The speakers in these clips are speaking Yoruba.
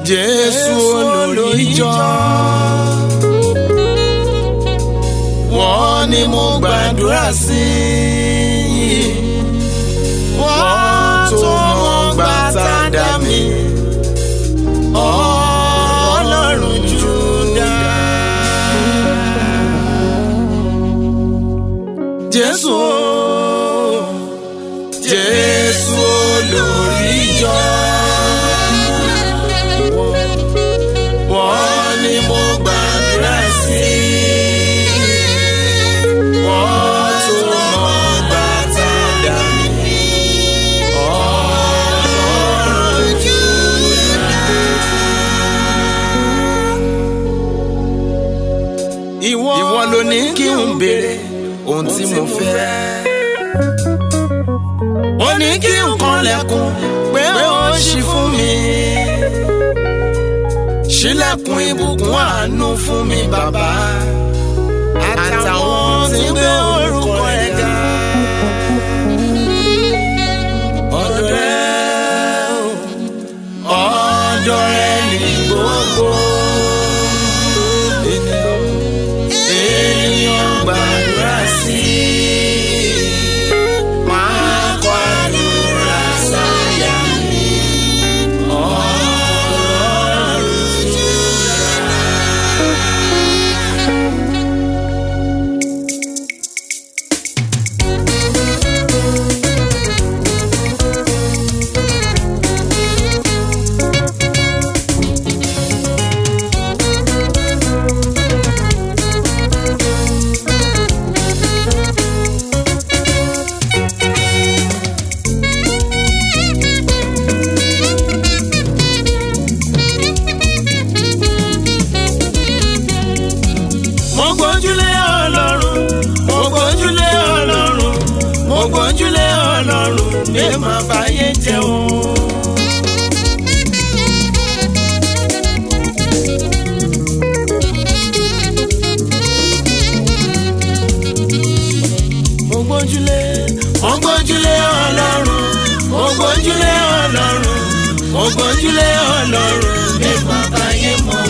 Jésù olórí ìjọ. Wọ́n ní mo gbàdúrà sí i. Wọ́n tó mọ gbà tá a dá mi. Ọlọ́run Júdà. Jésù Jésù olórí ìjọ. Wọ́n ní mo gbàdúrà sí i. Wọ́n tó mọ gbà tá a dá mi. Ọlọ́run Júdà. Ìwọ ló ní kí n béèrè ohun tí mo fẹ́. Ó ní kí n kanlẹ̀kùn pé ó ṣí fún mi. Ṣílẹ̀kùn ìbùkún àánú fún mi bàbá. Àtàwọn tí ń gbé orúkọ rẹ̀ ga. Ọ̀dọ̀ rẹ̀ o, ọ̀dọ̀ rẹ̀ ní gbogbo. Ènìyàn ènìyàn gbàdúrà sí i. Máa kọ àdúrà sáyà mi. Ọlọ́run Júdà. mo gbójúlé ọlọ́run mo gbójúlé ọlọ́run mo gbójúlé ọlọ́run lè má báyé jẹun. mo gbójúlé mo gbójúlé ọlọ́run mo gbójúlé ọlọ́run mo gbójúlé ọlọ́run lè má báyé mọ́.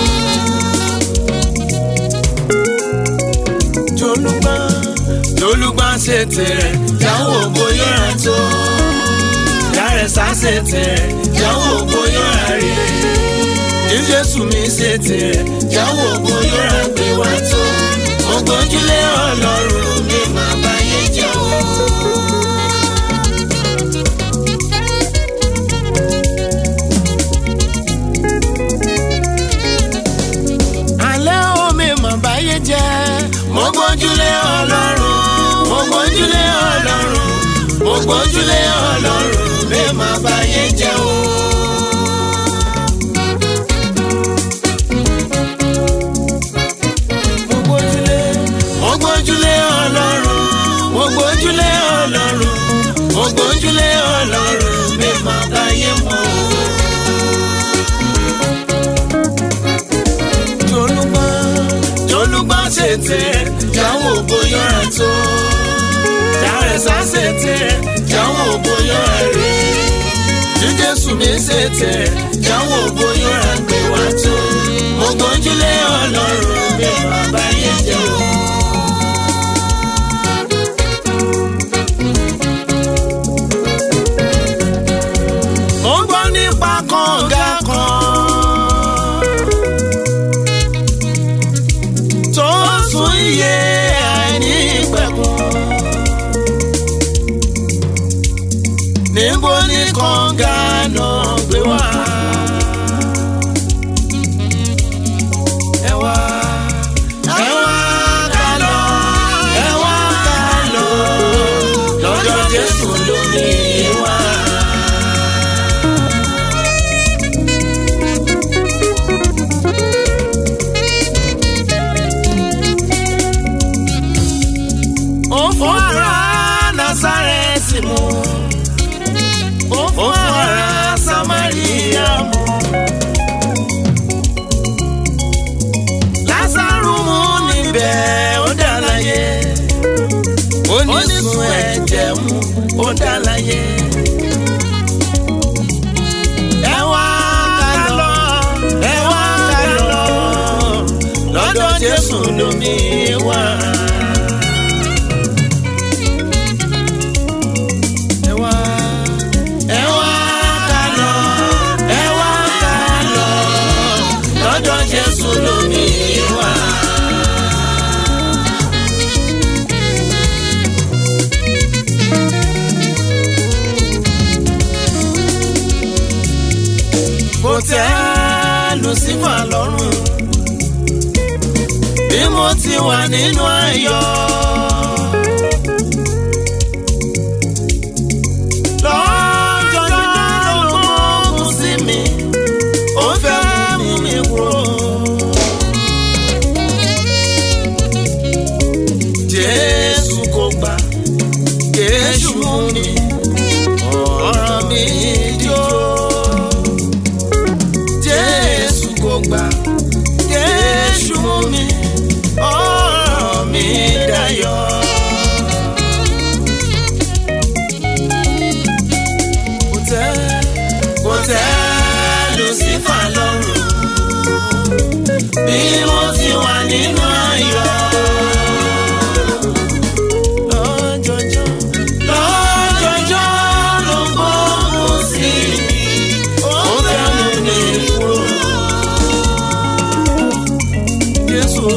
jolúgbà jolúgbà ṣe tirẹ̀ jáwọ́ bóyá ra tó dárẹ́sà ṣe tirẹ̀ jáwọ́ bóyá ra rí ní jésù mi ṣe tirẹ̀ jáwọ́ bóyá ra gbé wá tó ògbójúlé ọlọ́run mi máa báyé jẹ́ o. alẹ́ omi mọ̀ báyé jẹ́. mo gbójúlé ọlọ́run mo gbójúlé ọlọ́run mo gbójúlé ọlọ́run mi mọ̀ báyé jẹ́ o. mo gbójúlé mo gbójúlé ọlọ́run mo gbójúlé ọlọ́run mo gbójúlé ọlọ́run mi mọ̀ báyé mọ́ o. jolúgbà jolúgbà ṣètè jáwọ́ bóyá rẹ̀ tó dárẹ́sà ṣètè jáwọ́ bóyá rẹ̀ rí ní jésù mi ṣètè jáwọ́ bóyá rẹ̀ gbé wá tó mo gbójúlé ọlọ́run mi bàbá yẹn jẹ́ o. mo gbọ́ nípa kànga kan. tó sun iye àìní pẹ̀kun. níbo ni kànga náà gbé wá? ẹ wá ẹ wá ká lọ ẹ wá ká lọ lọ́dọ̀ Jésù lómi wá. ó fún ara Násárẹ́tì mu ó fún ara Samaria lomi wà. ẹ wá ẹ wá ká lọ ẹ wá ká lọ lọ́dọ̀ Jésù lomi wà. kò tẹ́ Lucifa lọ́rùn bí mo ti wà nínú ayọ̀. lọ́jọ́jọ́ ló gbógun sí mi ó fẹ́ mú mi kúrò. Jésù kò gbà Jésù mú mi ọ̀rọ̀ mi jó. Jésù kò gbà Jésù mú mi ọ̀rọ̀ mi dayọ̀. Kò tẹ́ kò tẹ́ Lucifer lọ́rùn bí mo ti wà nínú ayọ̀. Lọ́jọ́jọ́ lọ́jọ́jọ́ ló gbógun sí mi ó fẹ́ mú mi kúrò. Jésù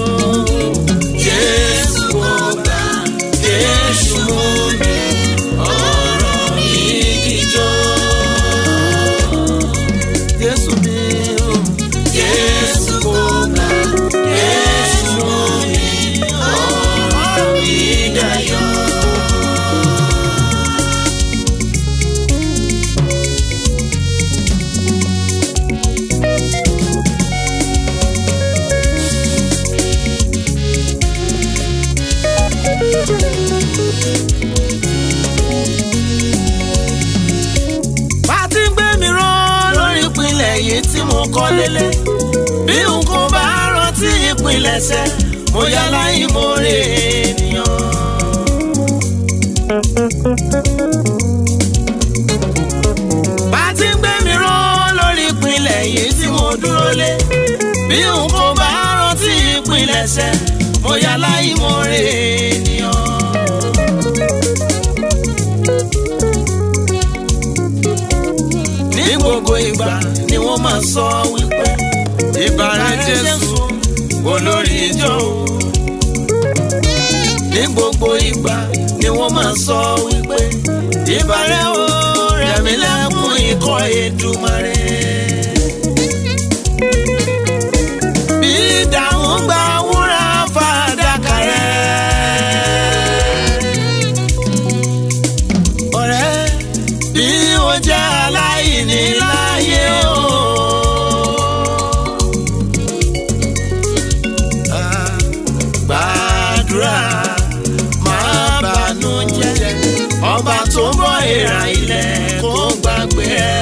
Jésù kò gbà Jésù mú mi ọ̀rọ̀ mi jíjọ́. Jésù mi ò Jésù kò gbà Jésù mú mi ọ̀rọ̀ mi dayọ̀. bá ti ń gbé mi rán lórí ìpínlẹ̀ yìí tí mo kọ́ lélẹ̀ bí n kò bá rántí ìpilẹ̀ṣẹ̀ mo yá láì mo rè ènìyàn. bá ti ń gbé mi rán lórí ìpínlẹ̀ yìí tí mo dúró lé bí n kò bá rántí ìpilẹ̀ṣẹ̀ mo yá láì mo rè ènìyàn. ní gbogbo ìgbà ni wọ́n máa sọ wípé ìbàrẹ̀ Jésù olórí ìjọ o. ní gbogbo ìgbà ni wọ́n máa sọ wípé ìbàrẹ̀ o rẹ̀mí lẹ́kùn ikọ̀ Èdùmàrè. bí ìdáhùn gba wúrà fàdákà rẹ̀. ọ̀rẹ́ bí o jẹ́ aláìní láyé o. Ah, Gbàdúrà máa bànú jẹ́ ọba tó ń bọ́ ìrà ilẹ̀ kó gbàgbé ẹ.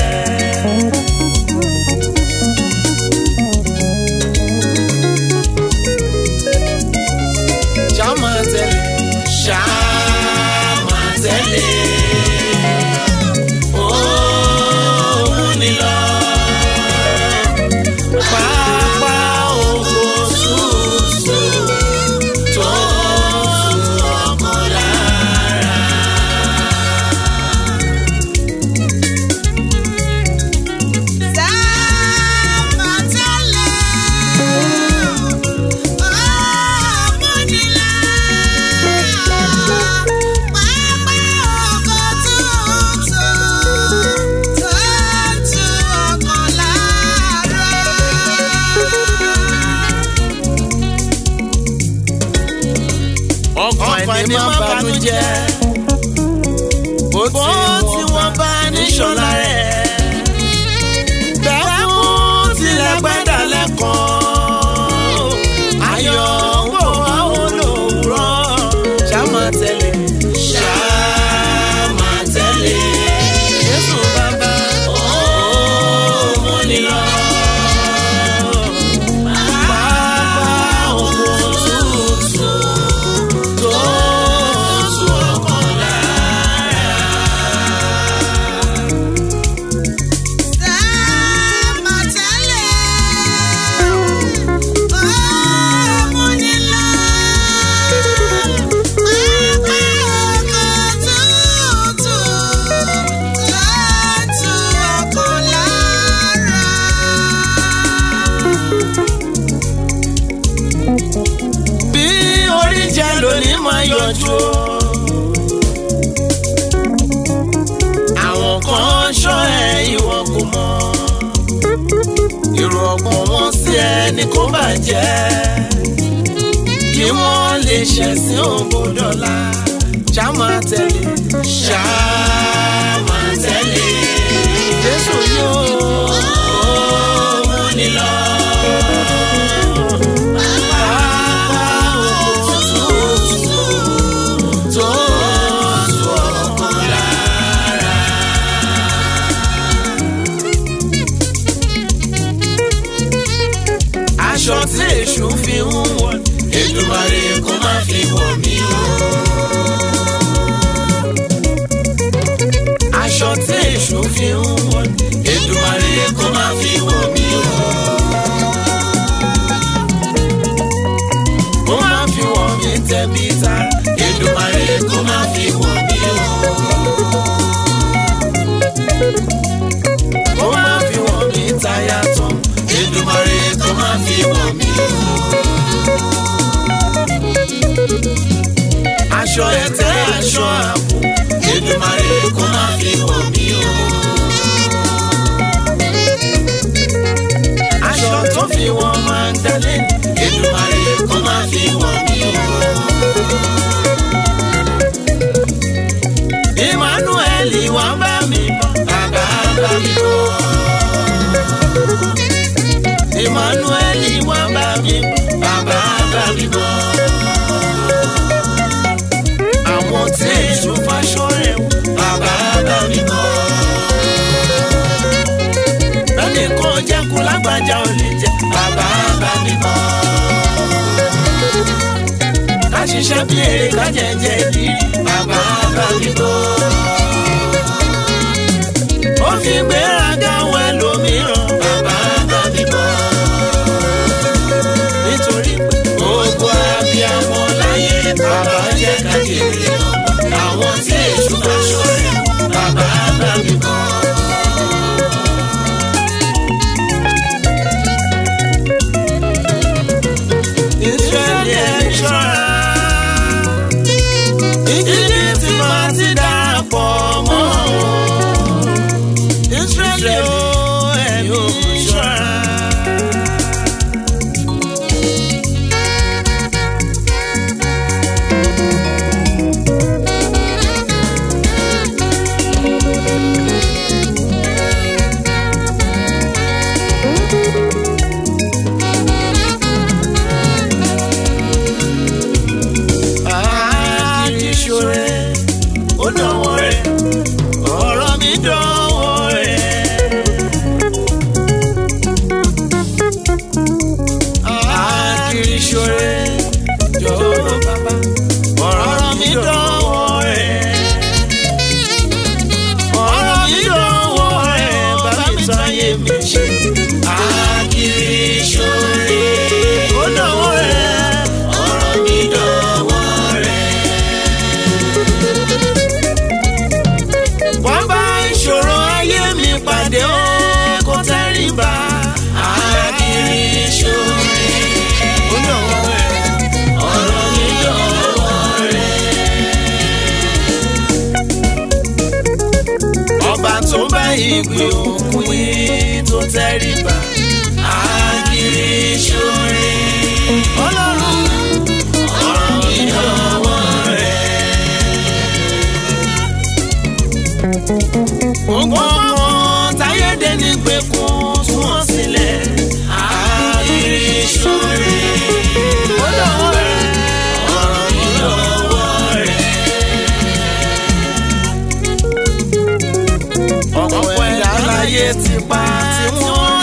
Ṣá máa tẹ̀lé, ṣá máa tẹ̀lé. Òun ni lọ. Pápá oko ṣùṣù tó tu ọkàn lára. ọkàn ẹni má banújẹ́ bó tí wọ́n bá níṣọ́lá rẹ̀ bẹ́ẹ̀ mú tilẹ̀ gbẹ́dà lẹ́kọ̀ọ́ ayọ̀ ń bọ̀ wá olówùrọ̀ ṣá máa tẹ̀lé ṣá máa tẹ̀lé Jésù bàbá ó mú ni lọ. Pápá oko tútù tó tu ọkàn lára. yanjú o. àwọn kan ṣọ́ ẹ ìwọ kò mọ̀ èrò ọkàn wọn sí ẹni kó bàjẹ́ kí wọ́n lè ṣẹ̀sìn òbòdọ́là ṣá máa tẹ̀lé ṣá máa tẹ̀lé Jésù yóò mú ni lọ. Pápá òkútùtù tó tu ọkàn lára. aṣọ tí èṣù fi ń wọ̀ Èdùmàrè kó má fi wọ̀ mí o. aṣọ tí èṣù fi ń wọ̀ Èdùmàrè kó má fi wọ̀ mí o. kó má fi wọ̀ mí tẹ̀bí tara Èdùmàrè kó má fi wọ̀ mí o. kó má fi wọ̀ mí táyà tán Èdùmàrè kó má fi wọ̀ mí o. aṣọ ẹ̀tẹ́ aṣọ àpò Èdùmàrè kó má fi wọ̀ mí o. aṣọ tó fi wọ́n máa ń dalẹ̀ Èdùmàrè kó má fi wọ̀ mí o. Emmanuel wá bá mi bọ̀ bàbá bá mi bọ̀. Emmanuel wá bá mi bọ̀ bàbá bá mi bọ̀. àwọn tí èso faṣọ rẹ̀ wò bàbá bá mi bọ̀. bẹ́ẹ̀ni kan jẹ́ kó lágbájá ò lè jẹ́ bàbá bá mi bọ̀. ká ṣiṣẹ́ bí èrè ká jẹ́jẹ́ ìdírí bàbá bá mi bọ̀. ó fi gbéraga wọ ẹlòmíràn bàbá bá mi bọ̀. nítorí pé gbogbo abiyamọ láyé bàbá jẹ́ ká jèrè ọmọ àwọn tí èṣù bá ṣọ̀rẹ́ bàbá bá mi bọ̀. Ísírẹ́lì ẹ̀ ṣọ́ra. Íjíbítì máa ti darapọ̀ mọ́ wọn. Ísírẹ́lì ó ẹ̀mí ṣọ́ra. àkìṣòrè ó dánwò rẹ̀ ọ̀rọ̀ mi dánwò rẹ̀. àkìṣòrè jọ̀wọ́ bàbá ọ̀rọ̀ mi dánwò rẹ̀. ọ̀rọ̀ mi dánwò rẹ̀ bàbá mi tún ayé mi ṣe. àkìṣòrè ó dánwò rẹ̀ ọ̀rọ̀ mi dánwò rẹ̀. wọ́n bá ìṣòro ayé mi pàdé ó kó tẹ́rìbà àkìrí ìṣòro ó dọ̀wọ́ rẹ̀ ọ̀rọ̀ mi dọ̀wọ́ rẹ̀. ọba tó bá ìgbé òkun yìí tó tẹ́rìbà àkìrí ìṣòro ọlọ́run ọ̀rọ̀ mi dọ̀wọ́ rẹ̀. gbogbo ọmọ táyédé ní gbẹkùn tún wọn sílẹ̀ àárín ìṣòro ó lọ́wọ́ rẹ̀ ọ̀rọ̀ mi lọ́wọ́ rẹ̀. ọ̀pọ̀ ẹ̀dá láyé ti pa tí wọ́n